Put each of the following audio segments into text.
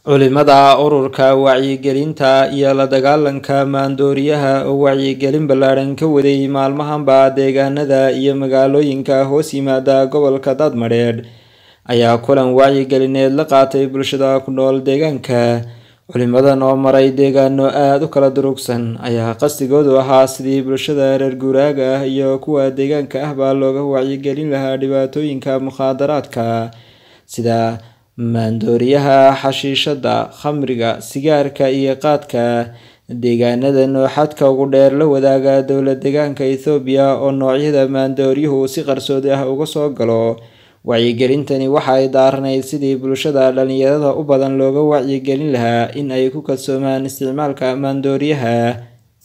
culimada ururka wacyigelinta iyo la dagaalanka maandooriyaha oo wacyigelin ballaadhan ka waday maalmahanba deegaanada iyo magaalooyinka hoos yimaada gobolka daadmadheedh ayaa kulan wacyigelineed la qaatay bulshada ku nool deegaanka culimadan oo maray deegaano aada u kala durugsan ayaa qasdigoodu ahaa sidii bulshada reer guuraaga ah iyo kuwa deegaanka ah baa looga wacyigelin lahaa dhibaatooyinka mukhaadaraadka sida maandooriyaha xashiishada khamriga sigaarka iyo qaadka deegaanada nooxadka ugu dheer la wadaaga dowla deegaanka ethoobiya oo noocyada maandooryuhu si qarsoodi ah uga soo galo wacyigelintani waxa ay daaranayd sidii bulshada dhalinyarada u badan looga wacyigelin lahaa in ay ku kalsoomaan isticmaalka maandooriyaha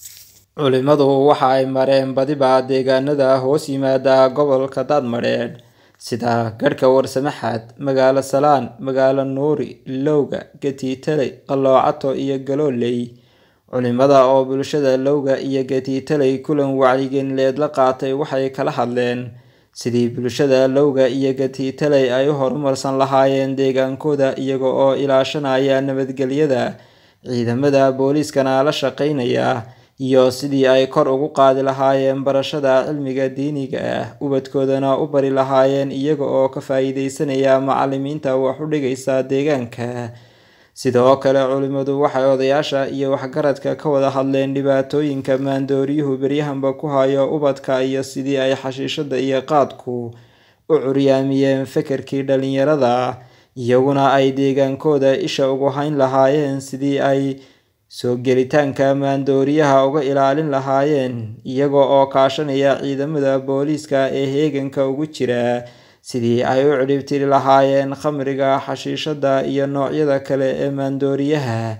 culimadu waxa ay mareen badiba deegaanada hoos yimaada gobolka daadmadheedh sida garhka warsamaxaad magaalo salaan magaalo nuuri lowga gatiitaley qaloocato iyo galooley culimada oo bulshada lowga iyo gatiitaley kulan wacyigelineed la qaatay waxay kala hadleen sidii bulshada lowga iyo gatiitaley ay u horumarsan lahaayeen deegaankooda iyaga oo ilaashanaya nabadgelyada ciidamada booliiskana la shaqeynaya iyo sidii ay kor ugu qaadi lahaayeen barashada cilmiga diiniga ah ubadkoodana u bari lahaayeen iyaga oo ka faa-iideysanaya macalimiinta wax u dhigaysa deegaanka sidoo kale culimadu waxay odayaasha iyo waxgaradka ka wada hadleen dhibaatooyinka maandooryuhu beryahanba ku hayo ubadka iyo sidii ay xashiishada iyo qaadku u curyaamiyeen fekerkii dhalinyarada iyaguna ay deegaankooda isha ugu hayn lahaayeen sidii ay soo gelitaanka maandooriyaha uga ilaalin lahaayeen iyaga oo kaashanaya ciidamada booliiska ee heeganka ugu jira sidii ay u cidhibtiri lahaayeen khamriga xashiishada iyo noocyada kale ee maandooriyaha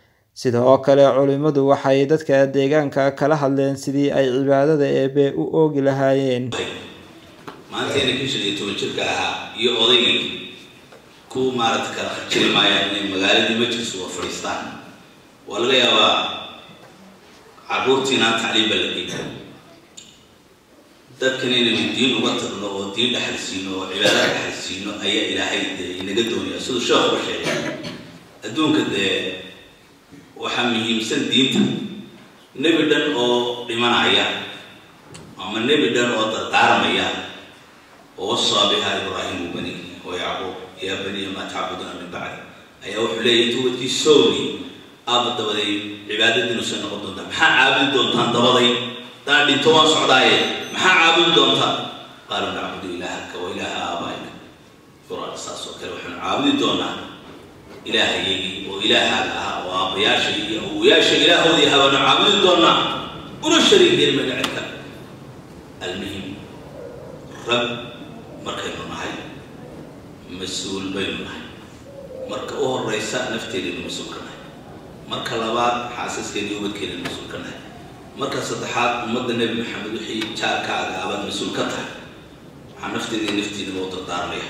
sidoo kale culimadu waxay dadka deegaanka kala hadleen sidii ay cibaadada eebe u oogi lahaayeen maanteena kii shan iyo toban jirka ahaa iyo odaygii ku maarata kala jiri maayaan inay magaaladii majlis uga fadhiistaan waa laga yaabaa caruurtiinaan tacliim ba la dhiiba dadkan inaynu diin uga tagno oo diin dhexalsiino oo cibaada dhexalsiino ayaa ilaahay dee inaga doonaya siduu sheekhuba sheegay adduunka dee waxaa muhiimsan diinta nebi dhan oo dhimanaya ama nebi dhan oo dardaarmaya oo wasaa biha ibraahimu bani wa yacquub yaa baniya maa tacbuduuna min bacdi ayaa wuxuu leeyahy intuu wadkii sowni aaba dabaday cibaadadiinusa noqon doontaa maxaa caabudi doontaan dabaday daan dhinto waan socdaaye maxaa caabudi doontaan qaaluu nacbudu ilaahaka wa ilaaha aabaa'ika qur-aan saas oo kale waxaanu caabudi doonaa ilaahayagii oo ilaahaaga ahaa oo aabbayaasha iyo awoyaasha ilaahoodii ahaa baanu caabudi doonaa una shariik yeelmayna cidka almuhim rag markaynu nahay mas-uul baynu nahay marka u horeysa nafteedaynu mas-uul ka nahay marka labaad xaasaskeedii ubadkeedaynu mas-uul ka nahay marka saddexaad ummadda nebi maxamed wixii jaarkaaga abaad mas-uul ka tahay waxaa nafteedii naftiinaba u dardaarmaya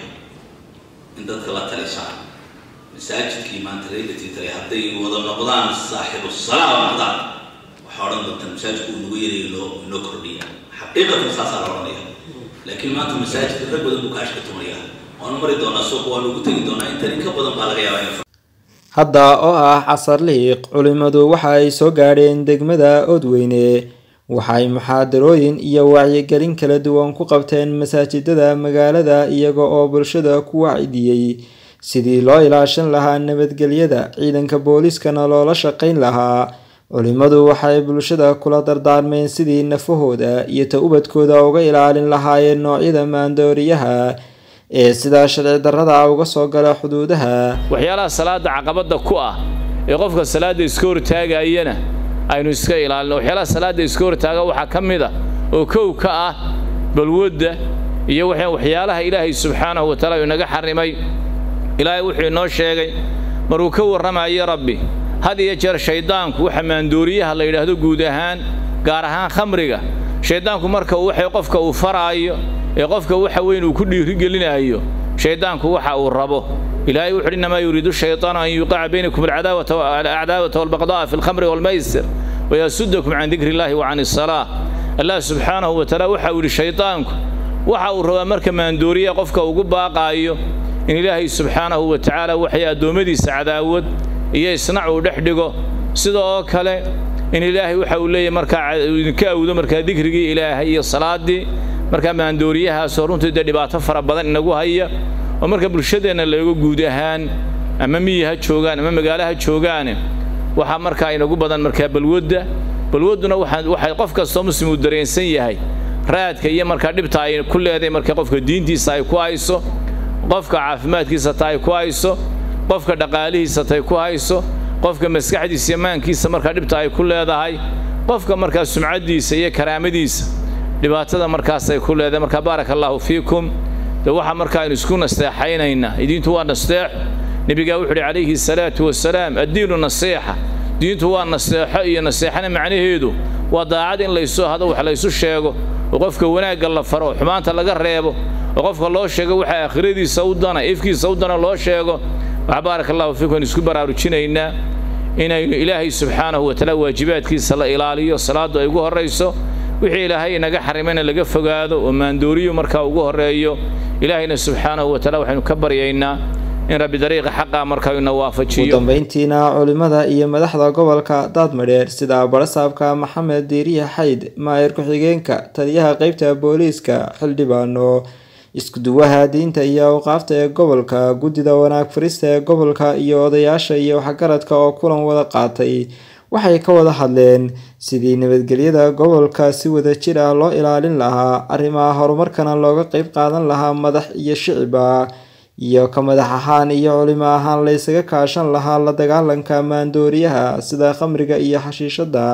in dadka la talisaan masaajidkii maanta reegatitale hadday wada noqdaan saaxibu salaa noqdaan waxaa odhan doontaan masaajidku uu nagu yarayo inoo inoo kordhiya xaqiiqatan saasaa la odhanaya laakiin maanta masaajidka rag badan buu kaashka tumaya waanu mari doonaa suuq waanu ugu tegi doonaa intan in ka badan baa laga yaabaa in hadda oo ah casar liiq culimadu waxa ay soo gaadheen degmada oodweyne waxay muxaadarooyin iyo wacyigelin kala duwan ku qabteen masaajidada magaalada iyaga oo bulshada ku wacdiyey sidii loo ilaashan lahaa nabadgelyada ciidanka booliiskana loola shaqeyn lahaa culimadu waxay bulshada kula dardaarmeen sidii nafahooda iyo ta ubadkooda uga ilaalin lahaayeen noocyada maandooriyaha ee sidaa sharci darrada uga soo gala xuduudaha waxyaalaha salaada caqabadda ku ah ee qofka salaadda iska hortaagayana aynu iska ilaalino waxyaalaha salaadda iska hortaaga waxaa ka mid a oo kow ka ah balwadda iyo waxyaalaha ilaahay subxaanahu wa taala inaga xarrimay ilaahay wuxuu inoo sheegay maruu ka warramayo rabbi had iyo jeer shayddaanku waxa maandooriyaha la yidhaahdo guud ahaan gaar ahaan khamriga shayddaanku marka waxay qofka uu faraayo ee qofka waxa weyn uu ku dhiirigelinaayo shayddaanku waxa uu rabo ilaahay wuxu uhi innamaa yuriidu shaytaanu an yuqica baynakum alcadaawata walbaqda'a fi alkhamri walmaysir wayasudakum can dikri illahi wa can isalaa allah subxaanahu wa tacaala waxa uu yidhi shaydaanku waxa uu rabaa marka maandooriya qofka ugu baaqaayo in ilaahay subxaanahu wa tacaala waxay addoommadiisa cadaawad iyo isnac uu dhex dhigo sida oo kale in ilaahay waxa uu leeyahay markaa idinka awdo markaa dikrigii ilaahay iyo salaaddii markaa maandooriyahaasoo runtii dee dhibaato fara badan inagu haya oo marka bulshadeenna laego guud ahaan ama miyi ha joogaan ama magaalo ha joogaane waxaa markaa inagu badan markaa balwadda balwadduna waxay qof kastoo muslim uu dareensan yahay raadka iyo markaa dhibta ay ku leedahay marka qofka diintiisa ay ku hayso qofka caafimaadkiisa ta ay ku hayso qofka dhaqaalihiisa tay ku hayso qofka maskaxdiisa iyo maankiisa markaa dhibta ay ku leedahay qofka markaa sumcaddiisa iyo karaamadiisa dhibaatada markaas ay ku leedahay markaa baaraka allaahu fiikum de waxaa markaa aynu isku nasteexaynaynaa diintu waa nasteex nebigaa wuxu uhi calayhi salaatu wasalaam addiinu nasiixa diintu waa naseexo iyo naseexana macnaheedu waa daacad in laysu hado wax laysu sheego oo qofka wanaagga la faro oo xumaanta laga reebo oo qofka loo sheego waxa aakhiradiisa u dana ifkiisa u dana loo sheego waxaa baaraka allahu fiikum aynu isku baraarujinaynaa inaynu ilaahay subxaanahu watacaala waajibaadkiisa la ilaaliyo salaaddu ay ugu horrayso wixii ilaahay inaga xarimayna laga fogaado oo maandooriyu markaa ugu horreeyo ilaahayna subxaanahu watacaala waxaynu ka baryaynaa in rabbi dariiqa xaqa markaa ina waafajiyo ugu dambeyntiina culimada iyo madaxda gobolka daadmadheer sida barasaabka maxamed diiriya xayd maayir ku-xigeenka taliyaha qeybta booliiska xildhibaano iskuduwaha diinta iyo awqaafta ee gobolka guddida wanaag farista ee gobolka iyo odayaasha iyo waxgaradka oo kulan wada qaatay waxay ka wada hadleen sidii nabadgelyada gobolka si wada jir ah loo ilaalin lahaa arrimaha horumarkana looga qeyb qaadan lahaa madax iyo shicibba iyo ka madax ahaan iyo culimo ahaan laysaga kaashan lahaa la dagaalanka maandooriyaha sida khamriga iyo xashiishada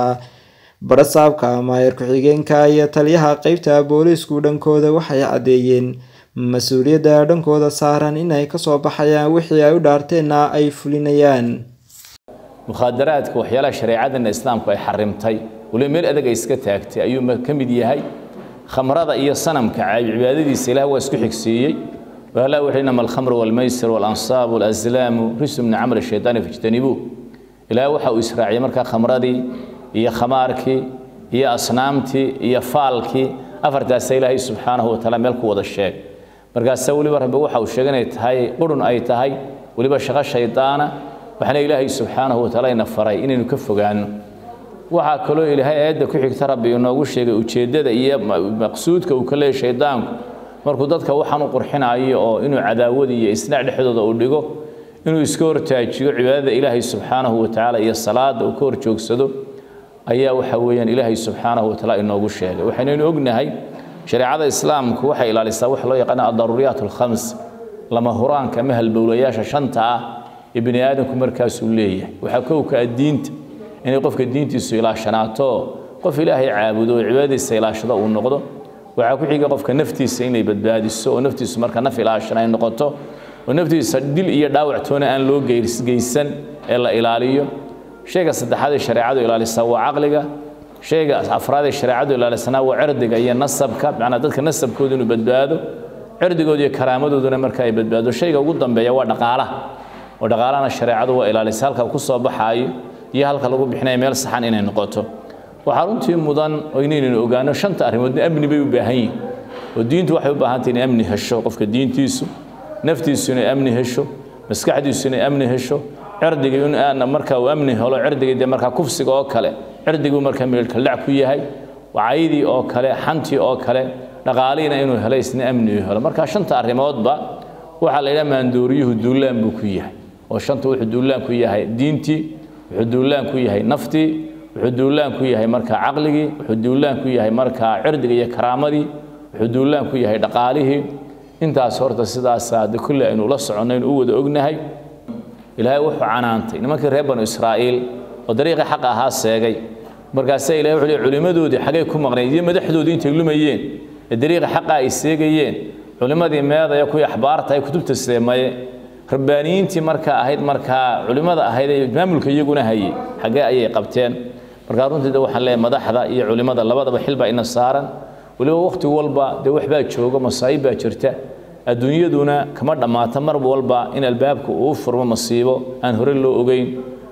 barasaabka maayir ku-xigeenka iyo taliyaha qeybta booliisku dhankooda waxay caddeeyeen mas-uuliyadda dhankooda saaran inay kasoo baxayaan wixii ay u dhaarteenna ay fulinayaan mukhaadaraadka waxyaalaha shareecadana islaamku ay xarimtay waliba meel adag ay iska taagtay ayuu ka mid yahay khamrada iyo sanamka cibaadadiisa ilaah waa isku xigsiiyey وهلا وحين ما الخمر والميسر والأنصاب والأزلام رجس من عمل الشيطان فاجتنبوه إلى وحا إسراعي مركا خمردي هي خماركي هي أصنامتي هي فالكي أفرتا سيلهي سبحانه وتعالى ملك وضا الشيء مركا سولي ورب وحا وشغني تهي قرن أي تهي ولبا شغا الشيطان وحنا إلهي سبحانه وتعالى نفري إني نكفق عنه waxaa kaloo ilaahay aayadda ku xigta rabbi inoogu sheegay ujeeddada iyo maqsuudka uu ka leeyahay shaydaanku markuu dadka waxaan u qurxinayo oo inuu cadaawad iyo isnaac dhexdooda uu dhigo inuu iska hortaajiyo cibaadada ilaahay subxaanahu watacaala iyo salaada uu ka horjoogsado ayaa waxa weeyaan ilaahay subxaanahu watacaala inoogu sheegay waxaynaynu ognahay shareecada islaamku waxay ilaalisaa waxa loo yaqaana adaruuriyaat alkhams lama huraanka ama halbowlayaasha shanta ah ee bini aadamku markaasuu leeyahay waxaa kowka ah diinta inay qofka diintiisu ilaashanaato qof ilaahay caabudo oo cibaadadiisa ilaashado uu noqdo waxaa ku xiga qofka naftiisa inay badbaadiso oo naftiisu marka naf ilaashan ay noqoto oo naftiisa dil iyo dhaawac toona aan loo geysan ee la ilaaliyo shayga saddexaad ee shareecadu ilaalisaa waa caqliga shayga afraad ee shareecadu ilaalisanaa waa cirdiga iyo nasabka macnaa dadka nasabkooda inuu badbaado cirdigooda iyo karaamadooduna marka ay badbaado shayga ugu dambeeya waa dhaqaalaha oo dhaqaalahana shareecadu waa ilaalisa halka ku soo baxaayo iyo halka lagu bixinayo meel saxan inay noqoto waxaa runtii mudan oo inaynaynu ogaano shanta arrimoodna amni bay u baahan yihin oo diintu waxay u baahan tahay inay amni hesho qofka diintiisu naftiisu inay amni hesho maskaxdiisu inay amni hesho cirdiga in aan marka uu amni helo cirdiga dee markaa kufsiga oo kale cirdigu markaa meelkaldhac ku yahay wacaydii oo kale xantii oo kale dhaqaalihiina inuu helo isna amni u helo marka shanta arrimoodba waxaa la yidhaha maandooriyuhu duulaan buu ku yahay oo shanta wuxuu duulaan ku yahay diintii wuxuu duulaan ku yahay naftii wuxuu duulaan ku yahay markaa caqligii wuxuu duulaan ku yahay markaa cirdiga iyo karaamadii wuxuu duulaan ku yahay dhaqaalihii intaas horta sidaasaa de kulle aynu la soconnayn u wada ognahay ilaahay wuxuu canaantay nimankii reer banu israa'iil oo dariiqii xaqa ahaa seegay markaasaa ilahay wuxuu leey culimmadoodii xaggay ku maqnayd iyo madaxdoodii intay lumayeen ee dariiqa xaqa ay seegayeen culimmadii meedaya kuwii axbaarta ay kutubta seemaye rabbaaniyiintii markaa ahayd markaa culimmada ahayd ee maamulka iyaguna hayay xaggee ayay qabteen markaa runtii de waxaan leeyahay madaxda iyo culimmada labadaba xil baa ina saaran weliba wakhti walba dee wax baa jooga masaa'ib baa jirta adduunyaduna kama dhammaato mar walba in albaabka uu furmo masiibo aan hore loo ogeyn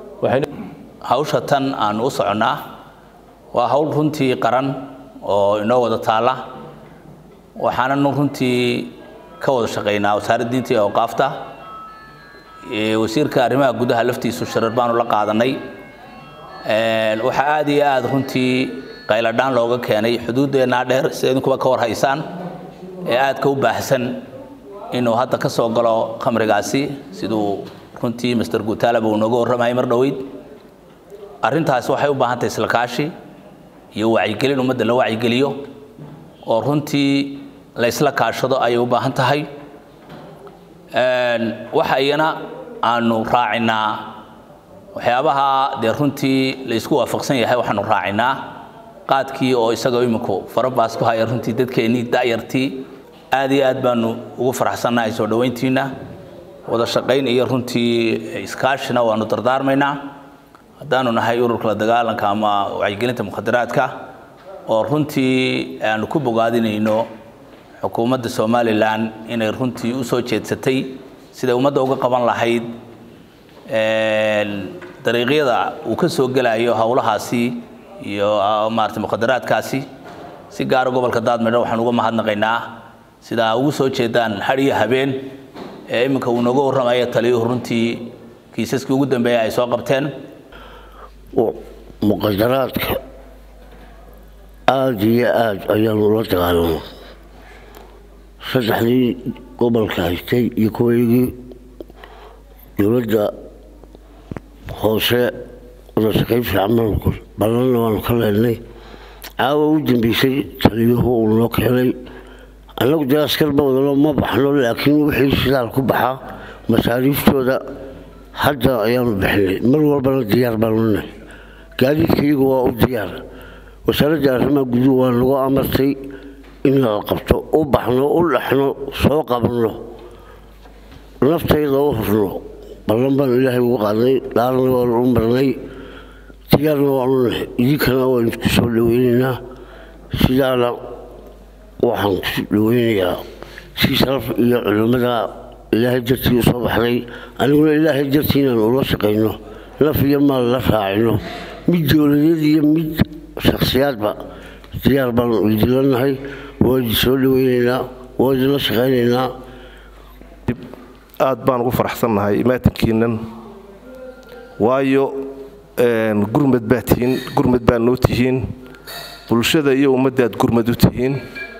hawsha tan aan u soconnaa waa hawl runtii qaran oo inoo wada taalla waxaananu runtii ka wada shaqaynaa wasaaradda diinta iyo awqaafta wasiirka arrimaha gudaha laftiisu sharar baanu la qaadanay waxaa aad iyo aad runtii qayladhaan looga keenay xuduuddeenaa dheer sida idinkuba ka war haysaan ee aadka u baahsan inuu hadda ka soo galo khamrigaasi siduu runtii master guutaalaba uu nooga warramayay mar dhoweyd arrintaasi waxay u baahan tahay isla kaashi iyo wacyigelin ummadda la wacyigeliyo oo runtii la isla kaashado ayay u baahan tahay waxa iyana aanu raacinaa waxyaabaha dee runtii la isku waafaqsan yahay waxaanu raacinaa qaadkii oo isagoo iminku farabaas ku haya runtii dadkeennii da'yartii aad iyo aad baanu ugu faraxsannahay soo dhoweyntiina wada shaqayn iyo runtii iskaashina waanu dardaarmaynaa haddaanu nahay ururka la dagaalanka ama wacyigelinta mukhadaraadka oo runtii aanu ku bogaadinayno xukuumadda somalilan inay runtii u soo jeedsatay siday ummadda uga qaban lahayd dariiqyada uu ka soo gelayo howlahaasi iyo maarata mukhadaraadkaasi si gaara gobolka daadmedho waxaan uga mahadnaqaynaa sidaa ugu soo jeedaan had iyo habeen ee iminka uu nooga warramayo taliyuhu runtii kiisaskii ugu dambeeya ay soo qabteen muqadaraadka aada iyo aada ayaanu ula dagaalamo saddexdii gobolka haystay iyo kuwaygii dowladda hoose wadashaqayn fiican baanu ballanna waanu ka leenay caawa u dambeysay taliyuhu uu noo keenay annagu dee askar ba wadalo ma baxno laakiin wixii shidaal ku baxaa masaariiftooda hadda ayaanu bixinay mar walbana diyaar baanu nahay gaadiidka iyagu waa u diyaar wasaaradda arrimaha guduhu waa nagu amartay in la qabto u baxno u dhexno soo qabanno naftayda u hurno ballan baanu ilaahay ugu qaadnay dhaarna waanu u marnay diyaarna waanu nahay idinkana waanu isku soo dhaweynaynaa sidaana waxaan ku dhaweynayaa si sharaf iyo culimmada ilaahay dartii u soo baxday aniguna ilaahay dartii inaan ula shaqayno naf iyo maal la raacino mid dowladeed iyo mid shakhsiyaadba diyaar baanu idinla nahay waa idin soo dhaweynaynaa waa idinla shaqaynaynaa aad baan ugu faraxsannahay imaatankiinan waayo gurmad baa tihiin gurmad baa noo tihiin bulshada iyo ummaddaad gurmad u tihiin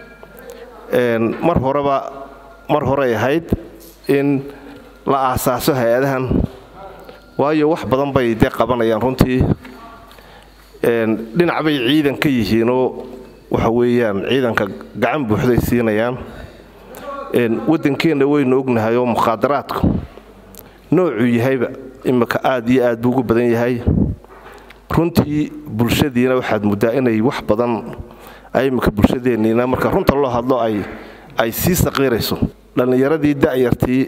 mar horeba mar horey ahayd in la aasaaso hay-adahan waayo wax badan bay dee qabanayaan runtii dhinac bay ciidan ka yihiinoo waxa weeyaan ciidanka gacan buuxday siinayaan waddankeenna waynu ognahay oo mukhaadaraadku noocuu yahayba imika aad iyo aad buu ugu badan yahay runtii bulshadiina waxaad muddaa inay wax badan imika bulshadeenniina marka runta loo hadlo ay ay sii saqiirayso dhallinyaradii da'yartii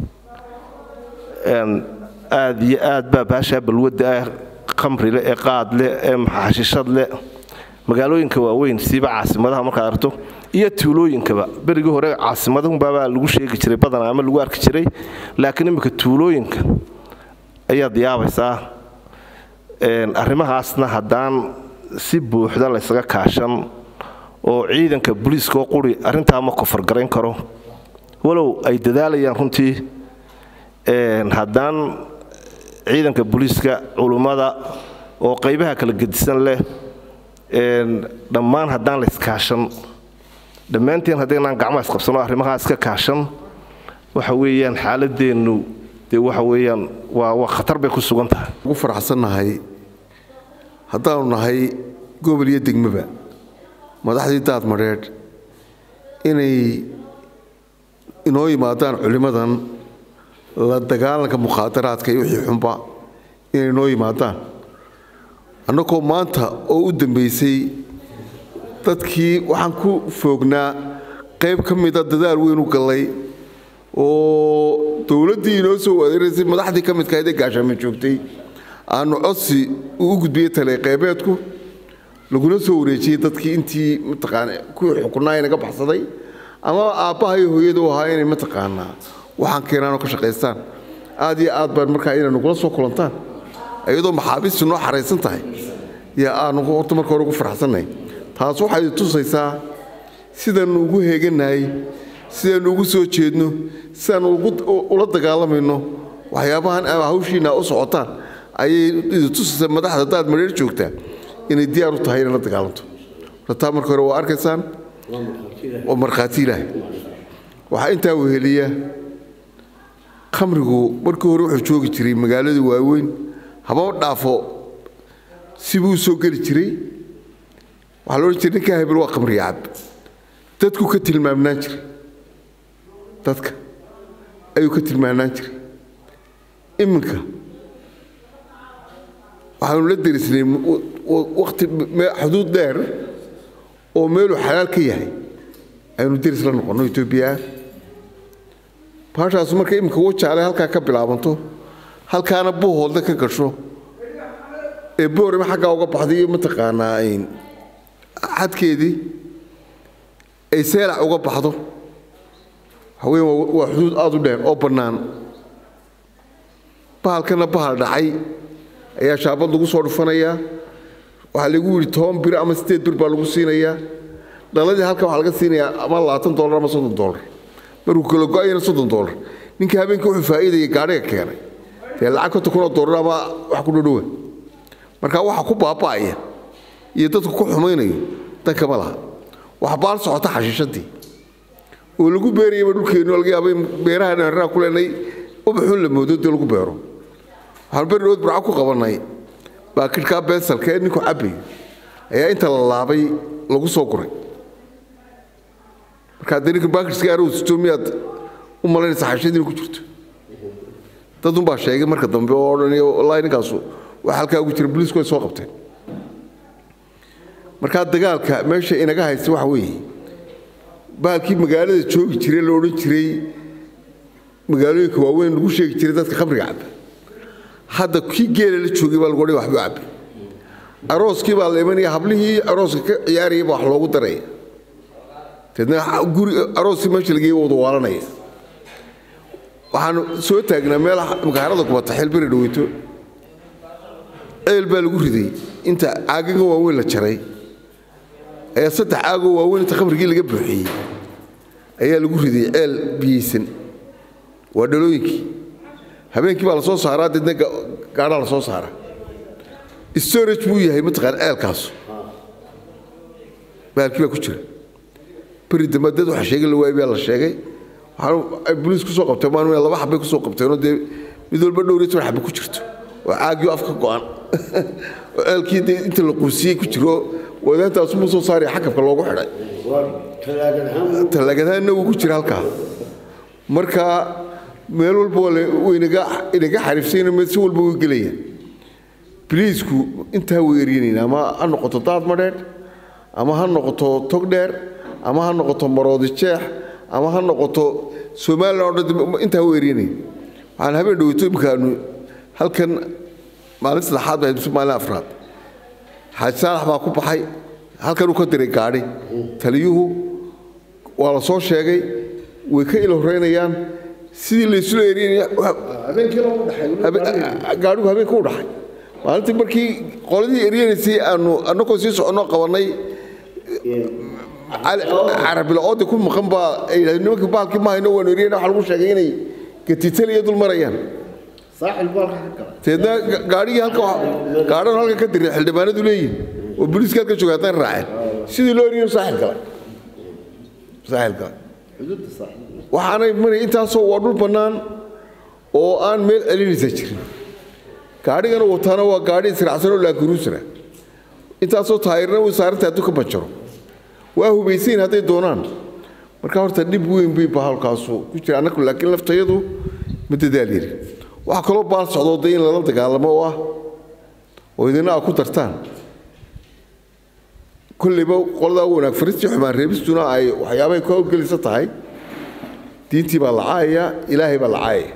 aad iyo aad baa baashaa balwadda ah khamrile ee qaadleh ee maxashishadleh magaalooyinka waaweyn siiba caasimadaha markaad aragto iyo tuulooyinkaba berigii hore caasimadahunbaabaa lagu sheegi jiray badanaa ama lagu arki jiray laakiin imminka tuulooyinka ayaad yaabaysaa arrimahaasna haddaan si buuxda laysaga kaashan oo ciidanka booliiskaoo quri arrintaa ma kofargarayn karo walow ay dadaalayaan runtii haddaan ciidanka booliiska culummada oo qaybaha kala gedisan leh dhammaan haddaan layskaashan dhammaanteen haddaynaan gacmaha isqabsano arrimahaa iska kaashan waxa weeyaan xaaladeennu dee waxa weeyaan waa waa khatar bay ku sugan tahay ugu faraxsannahay haddaanu nahay gobol iyo degmaba madaxdii daad madheedh inay inoo yimaadaan culimmadan la dagaalanka mukhaadaraadka iyo wixii xunba inay inoo yimaadaan annagoo maanta oo u dambaysay dadkii waxaan ku foognaa qayb ka mida dadaal weyn u gallay oo dowladdii inoo soo adeeraysay madaxdii ka midka ahayd ee gaashaame joogtay aanu codsi u gudbiyey tale qaybeedku laguna soo wareejiyey dadkii intii mataqaana kuwii xukunaa inaga baxsaday ama aabbaha iyo hooyada u ahaa inay mataqaanaa waxaan keenaanoo ka shaqaystaan aad iyo aad baan markaa inay nagula soo kulantaan iyadoo maxaabiistu noo xaraysan tahay yaa aanu horta marka hore ugu faraxsannahay taas waxay tusaysaa sidaanu ugu heeganahay sidaynu ugu soo jeedno sidaanu ula dagaalamayno waxyaabahan ama hawshiina u socotaan ayay tusaysa madaxda daad mareer joogtaa inay diyaar u tahay inay la dagaalanto rataa marka hore waa arkaysaan waa markhaati ilaahay waxaa intaa weheliya khamrigu markii hore wuxuu joogi jiray magaalada waaweyn haba dhaafo sibuu soo geli jiray waxaa la odhan jiray ninkaa hebel waa khamriga cab dadku ka tilmaamnaan jiray dadka ayuu ka tilmaamnaan jiray iminka waxaanu la derisnay waqti xuduud dheer oo meeluu xalaal ka yahay aynu deris la noqonno etoobiya baashaasu marka iminka wajaale halkaa ka bilaabanto halkaana buuhoodle ka gasho ee boorima xaggaa uga baxday iyo mataqaanaa xadkeedii ay seelac uga baxdo waxaweyn waa xuduud aada u dheer oo bannaan bahalkana bahal dhacay ayaa shaabad lagu soo dhufanayaa waxaa lagu yidhi toban bir ama sideed bir baa lagu siinayaa dhaladii halka waxaa laga siinayaa ama labaatan dolar ama soddon dolar markuu kala go-ayana soddon dolar ninka habeenkii wuxuu faa'iidayay gaadhiga keenay dee lacag konta kunoo dolar ama wax ku dhodhowa marka waxa ku baaba'aya iyo dadku ku xumaynayo dankama laha waxa baal socota xashiishadii oo lagu beerayaba dhulkeennu laga yaaba in beeraha dheeraha ku leenay ubaxun la moodo dee lagu beero waxaan beri dhood burco ku qabannay baakidhkaa bensalka ee ninku cabbayo ayaa inta la laabay lagu soo guray markaa dee ninka baakidhska arowsito miyaad u malaynaysa xashiyadii ku jirto dad unbaa sheegay marka dambe oo odhanayo wallaahi ninkaasu wax halkaa ugu jira booliisku way soo qabteen markaa dagaalka meesha inaga haysta waxa weeye bahalkii magaalada joogi jiray la odhan jiray magaalooyinka waaweyn lagu sheegi jiray dadka khamriga cabba hadda kii geela la joogay baa lagu odhay waxbuu cabbi arooskii baa la imanaya hablihii arooska ka ciyaarayay baa wax loogu daraya deedna guri arooskii meesha lageyay wada waalanaya waxaanu soo taagnaa meel makaarada kubata xilbiri dhaweyto ceel baa lagu riday inta caagaga waaweyn la jaray ayaa saddex caagoo waaweyn inta khamrigii laga buuxiyey ayaa lagu riday ceel biyeysan waa dhalooyinkii habeenkii baa la soo saaraa deedna gaadhaa la soo saaraa storage buu yahay mataqaan ceelkaasu baalkii baa ku jira beri dambe dad waxa sheegay la waayay baa la sheegay waxaan boliis ku soo qabteen maalin laba xabbay ku soo qabteenoo dee mid walba dhowr iyo toban xabba ku jirto oo caagii afka go'an oo ceelkii dee inta la quusiyey ku jiro wadaantaasu muu soo saaraya xakabka loogu xidhay tallaagadaanna wuu ku jira halkaa marka meel walba waynaga inaga xariifsayna meel si walba way gelayaan biliisku intaa way eryanayna ama ha noqoto daad madheedh ama ha noqoto tog dheer ama ha noqoto maroodi jeex ama ha noqoto somalilan oo dhan intaa way eryanay waxaan habeen dhaweyto imikaanu halkan maalin saddexaad baa mise maalin afraad xaaji saalax baa ku baxay halkan uu ka diray gaadhi taliyuhu waa la soo sheegay way ka ila horeynayaan sidii laysula eryanaya gaadhigu habeenka u dhaxay maalintii markii qoladii eryanaysay aanu annagoo sii soconoo qabannay carabilaoodii ku maqan baa ay yidhahdeen nimankii baalkii ma hayno waanu eryana waxa lagu sheegay inay gatiitaliya dul marayaan teedna gaadhigii halka gaadhan halka ka diray xildhibaanadu leeyihin oo booliiska halka jooga haddana raaceen sidii loo eryayo saaxil galay saaxil galay waxaanay maray intaasoo waa dhul bannaan oo aan meel celinaysa jirin gaadhigana wataana waa gaadhi israacsan oo laakuruusra intaasoo taayirna way saaranta hadduu ka banjaro waa hubaysayn hadday doonaan marka horta dhib weyn bay bahalkaasu ku jira annagu laakiin laftayadu ma dadaal yari waxaa kaloo baal socdoo de in lala dagaalamo oo ah oo idina aa ku dartaan kollayba qoladaa wanaag faristii xumaan reebistuna ay waxyaabahay ku hawlgelisa tahay diintii baa la caayaya ilaahay baa la caayaya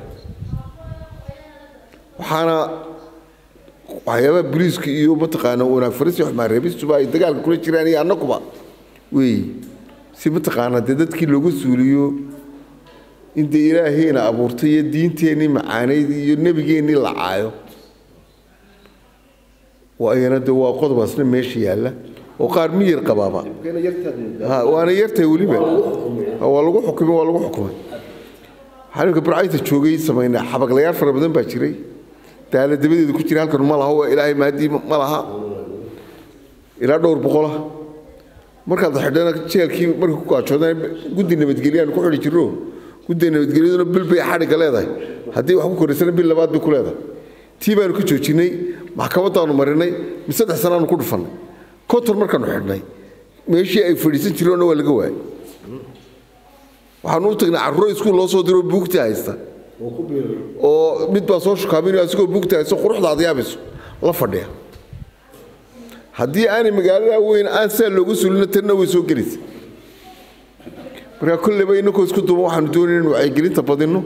waxaana waxyaabaha boliiska iyo mataqaana wanaag faristii xumaan reebistuba ay dagaalka kula jiraan iyo annaguba weeye si mataqaana dee dadkii looga suuliyo in dee ilaahayna abuurtay iyo diinteennii macaanayd iyo nebigeennii la caayo waa iyana dee waa qodobaasna meesha yaalla oo qaar miyir qabaaba Ha, waana yartahay weliba Ha, waa lagu xukumay waa lagu xukumay xanuunka burcayta joogay samaynaa xabaglayaal fara badan baa jiray daala dabadeeda ku jira halkan ma laha waa ilaahay maadii ma laha ilaa dhowr boqola markaad xidhana jeelkii markay ku gaajoodaan guddi nabadgelyaanu ku xidhi jirno guddi nabadgelyaduna bil bay xadhigga leedahay haddii wax ku koraysana bil labaad bay ku leedahay tii baanu ka joojinay maxkamadaanu marinay mid saddex sanaanu ku dhufannay konton markaanu xidhnay meeshii ay fadhiisan jireenna waa laga waayay waxaanu u tagnay carruuro iskuul loo soo diro buugta haysta oo mid baa soo shukaaminayo asigoo buugta haysta quruxda aad yaabayso la fadhiya haddii aanay magaalada weyn aan saa loogu sulino tanna way soo gelaysa markaa kolleyba innakoo isku duuban waxaanu doonayna in wacyigelinta badinno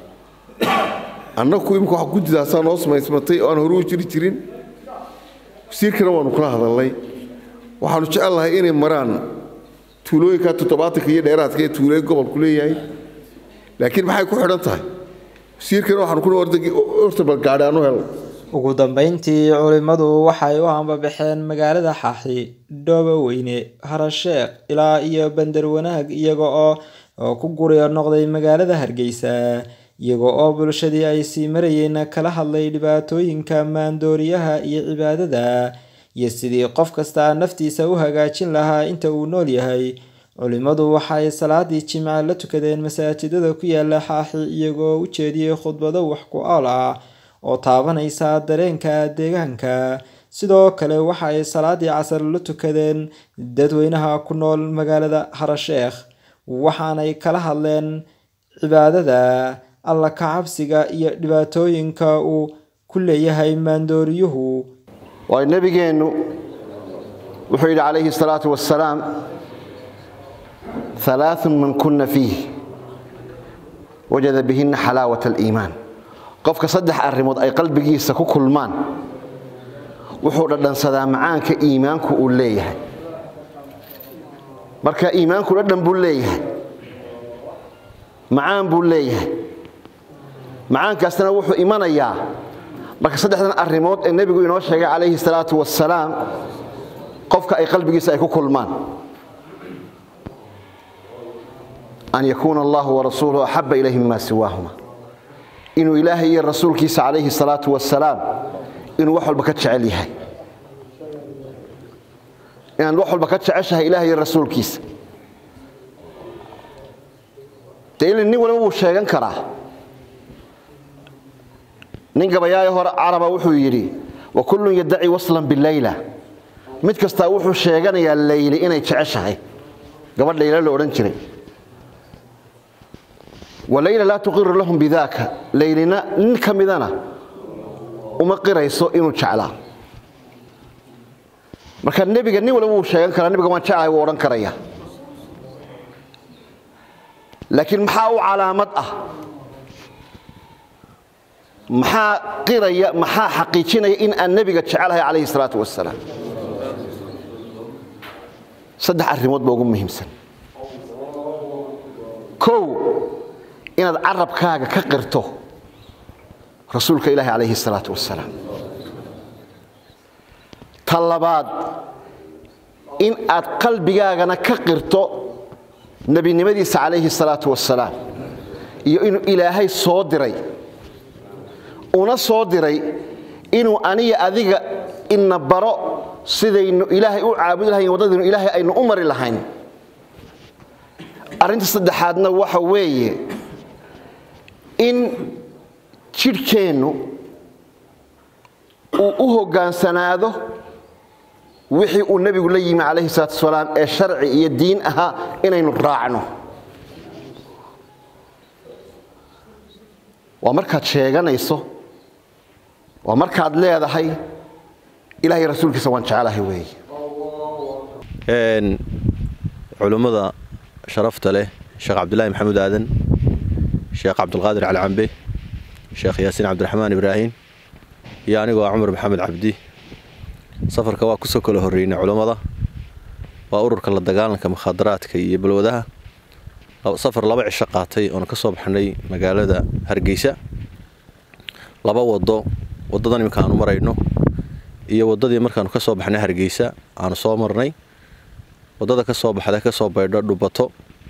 annagu imika wax guddidaasaa noo samaysmatay oo aan hore u jiri jirin wasiirkana waanu kula hadalnay waxaanu jecel lahay inay maraan tuulooyinka toddobaatanka iyo dheeraadka ee tuulooyin gobolku leeyahay laakiin maxay ku xidhan tahay wasiirkana waxaanu ku horta balgaadhi aanu helno ugu dambeyntii culimmadu waxay u hambabaxeen magaalada xaaxi dhoobo weyne harasheekh ilaa iyo bandar wanaag iyaga oo oo ku guriyo noqday magaalada hargeysa iyaga oo bulshadii ay sii marayeen kala hadlay dhibaatooyinka maandooriyaha iyo cibaadada iyo sidii qof kasta naftiisa u hagaajin lahaa inta uu nool yahay culimmadu waxay salaadii jimca la tukadeen masaajidada ku yaala xaaxi iyagoo u jeediyey khudbado wax ku ool ah oo taabanaysa dareenka deegaanka sidoo kale waxa ay salaadii casar la tukadeen dadweynaha ku nool magaalada harasheekh waxaanay kala hadleen cibaadada alla kacabsiga iyo dhibaatooyinka uu ku leeyahay maandooriyuhu waayo nebigeennu wuxuu yidhi calayhi الsalaatu wassalaam ثalaaثun man kuna fiih wajada bihina xalaawaة اliimaan qofka saddex arrimood ay qalbigiisa ku kulmaan wuxuu dhadhansadaa macaanka iimaanku uu leeyahay marka iimaanku dhadhan buu leeyahay macaan buu leeyahay macaankaasna wuxuu imanayaa marka saddexdan arrimood ee nebigu inoo sheegay calayhi salaatu wassalaam qofka ay qalbigiisa ay ku kulmaan an yakuuna allahu warasuuluhu axaba ilayhi mima siwaahuma inuu ilaahay iyo rasuulkiisa calayhi salaatu wasalaam inuu wax walba ka jecel yahay inaad wax walba ka jeceshahay ilahay iyo rasuulkiisa dee il nin waliba wuu sheegan karaa nin gabayaayo hore caraba wuxuu yidhi wa kullun yaddaci waslan bileyla mid kastaa wuxuu sheeganayaa leyli inay jeceshahay gabadh layla la odhan jiray walayla laa tuqiru lahum bidaaka laylina nin ka midana uma qirayso inuu jeclaa marka nebiga nin waliba wuu sheegan karaa nebiga waan jeclahay wuu odhan karaya laakiin maxaa u calaamad ah maxaa qiraya maxaa xaqiijinaya in aan nebiga jecelahay calayhi salaatu wasalaam saddex arrimood ba ugu muhiimsan kow inaad carabkaaga ka qirto rasuulka ilaahi calayhi salaatu wasalaam ta labaad in aad qalbigaagana ka qirto nebinimadiisa calayhi salaatu wasalaam iyo inuu ilaahay soo diray una soo diray inuu aniga adiga ina baro sidaynu ilaahay u caabudi lahayn waddadaynu ilaahay aynu u mari lahayn arrinta saddexaadna waxa weeye in jidhkeennu uu u hoggaansanaado wixii uu nebigu la yimi calayhi salaatu wasalaam ee sharci iyo diin ahaa inaynu raacno waa markaad sheeganayso waa markaad leedahay ilahay rasuulkiisa waan jecelahay weeye culummada sharafta leh sheekh cabdulaahi maxamuud aadan sheekh cabdulqaadir cali cambe sheekh yaasiin cabdiraxmaan ibraahim iyo anigoo ah cumar maxamed cabdi safarka waa kusoo kala horreynay culummada waa ururka la dagaalanka mukhaadaraadka iyo balwadaha safar laba cisho qaatay oona ka soo baxnay magaalada hargeysa laba wado waddadan iminka aanu marayno iyo waddadii markaanu ka soo baxnay hargeysa aanu soo marnay waddada ka soo baxda ka soo baydho dhubato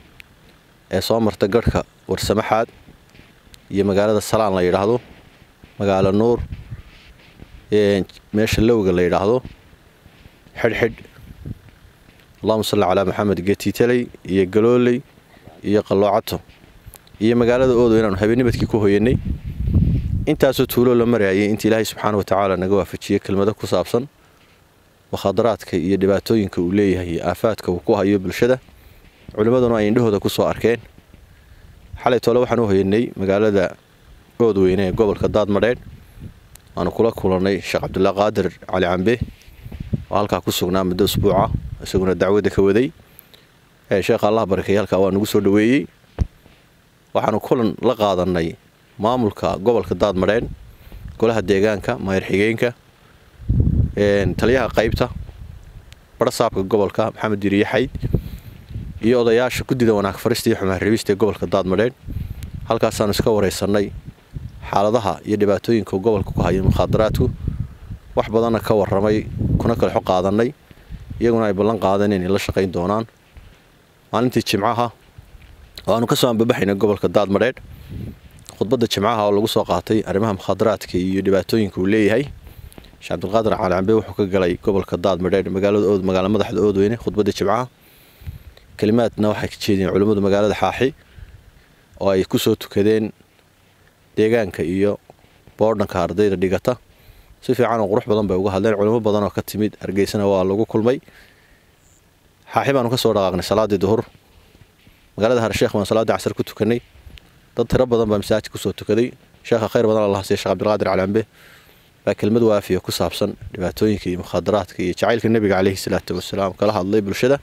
ee soo marta garhka warsamaxaad iyo magaalada salaan la yidhaahdo magaalo nuur meesha lowga la yidhaahdo xidhxidh allahuma salli calaa maxamed getiitaley iyo galooley iyo qalloocato iyo magaalada oodo inaanu habeennimadkii ku hoyanay intaasoo tuuloo la marayay inta ilaahay subxaana watacaala naga waafajiyey kelmado ku saabsan mukhadaraadka iyo dhibaatooyinka uu leeyahay iyo aafaadka uu ku hayo bulshada culimmaduna ay indhahooda ku soo arkeen xalay tole waxaan u hoyanay magaalada oodweyne ee gobolka daadmadheedh waanu kula kulannay sheekh cabdullah qaadir cali cambe oo halkaa ku sugnaa muddo usbuuca isaguna dacwadda ka waday sheekha allah barakeeye halkaa waa nagu soo dhoweeyey waxaanu kulan la qaadannay maamulka gobolka daadmadheedh golaha deegaanka maayar xigeenka taliyaha qaybta barasaabka gobolka maxamed diriye xayd iyo odayaasha guddida wanaag farista iyo xumaan rabista ee gobolka daadmadheedh halkaasaanu iska waraysannay xaaladaha iyo dhibaatooyinka gobolka ku hayo mukhaadaraadku wax badanna ka warramay kuna kalexo qaadannay iyaguna ay ballan qaadeen inay la shaqayn doonaan maalintii jimcaha oo aanu ka soo ambabaxaynay gobolka daadmadheedh khudbadda jimcaha oo lagu soo qaatay arrimaha mukhaadaraadka iyo dhibaatooyinka uu leeyahay sheekh cabdilqaadir cali cambe wuxuu ka galay gobolka daadmadheedh magaalada ood magaala madaxda oodweyne khudbadda jimcaha kelimaadna waxay ka jeediyeen culimmadu magaalada xaaxi oo ay ku soo tukadeen deegaanka iyo boodhanka ardayda dhigata si fiican oo qurux badan bay uga hadleen culimo badan oo ka timid hargeysana waa lagu kulmay xaaxi baanu ka soo dhaqaaqnay salaaddii duhur magaalada harsheekh baan salaaddii casar ku tukanay dad tiro badan baa masaajid kusoo tukaday sheekha khayr badan allah siiya sheekh cabdilqaadir cali cambe baa kelmad waafiya ku saabsan dhibaatooyinka iyo mukhaadaraadka iyo jacaylka nebiga caleyhi salaatu wasalaam kala hadlay bulshada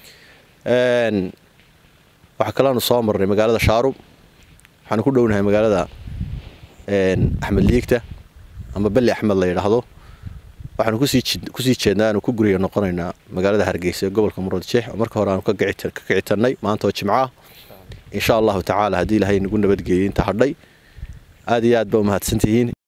waxaa kalaanu soo marnay magaalada shaarub waxaanu ku dhownahay magaalada axmed liigta ama belli axmed la yidhaahdo waxaanu kusii jeednaa aanu ku guriga noqonaynaa magaalada hargeysa ee gobolka muradjeex oo marka hore aanu ka kicitannay maanta oo jimcaah insha allahu tacaala haddii ilaahay nagu nabadgeeyey inta hadhay aad iyo aad ba umahadsantihiin